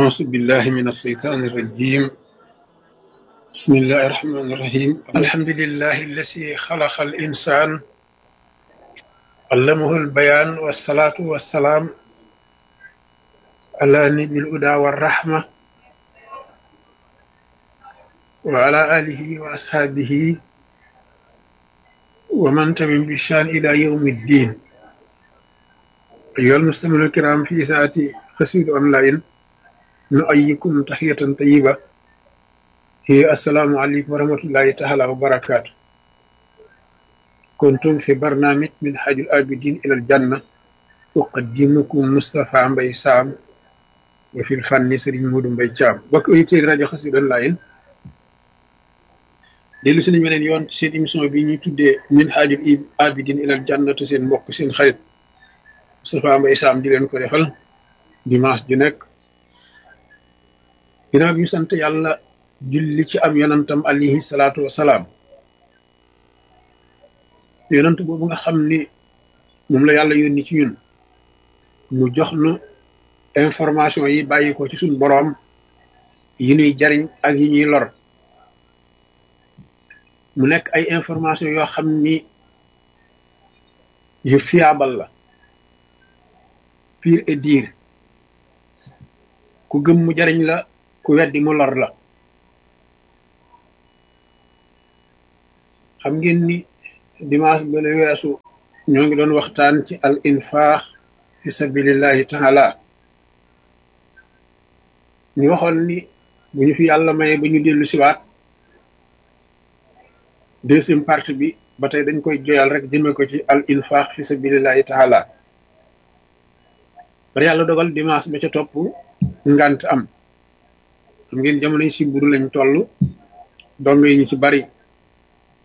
أعوذ بالله من الشيطان الرجيم بسم الله الرحمن الرحيم الحمد لله الذي خلق الإنسان علمه البيان والصلاة والسلام على نبي الهدى والرحمة وعلى آله وأصحابه ومن تبع بشان إلى يوم الدين أيها المستمعون الكرام في ساعة قصيد أونلاين نؤيكم تحية طيبة هي السلام عليكم ورحمة الله تعالى وبركاته كنتم في برنامج من حاج الآبدين إلى الجنة أقدمكم مصطفى مبي سام وفي الفن سرين مود مبي جام بك أيتي راجو قصيد أونلاين dellu si nañ beneen yoon seen émission bi ñuy tuddee min haajul abidin ilal jannatu seen mbokk seen xarit Moustapha Mbaye Sam di leen ko defal dimanche ju nekk ginnaaw bi ñu sant yàlla julli ci am yonantam alayhi salaatu wasalaam yonant boobu nga xam ni moom la yàlla yónni ci ñun mu jox nu information yi bàyyi ko ci suñ boroom yi ñuy jariñ ak yi ñuy lor mu nekk ay information yoo xam ni yu fiable la pire et dire ku gëm mu jariñ la ku weddi mu lor la xam ngeen ni dimanche ba la weesu ñoo ngi doon waxtaan ci al infaax fi sabilillahi taala ñu waxoon ni bu ñu fi yàlla maye ba ñu dellu siwaat deuxième partie bi ba tey dañ koy joyal rek jëme ko ci al infaq fi sabilillahi taala bari yàlla dogal dimanche ba ca topp ngant am xam ngeen jamono yi si buru lañ toll dong yi ñu ci bari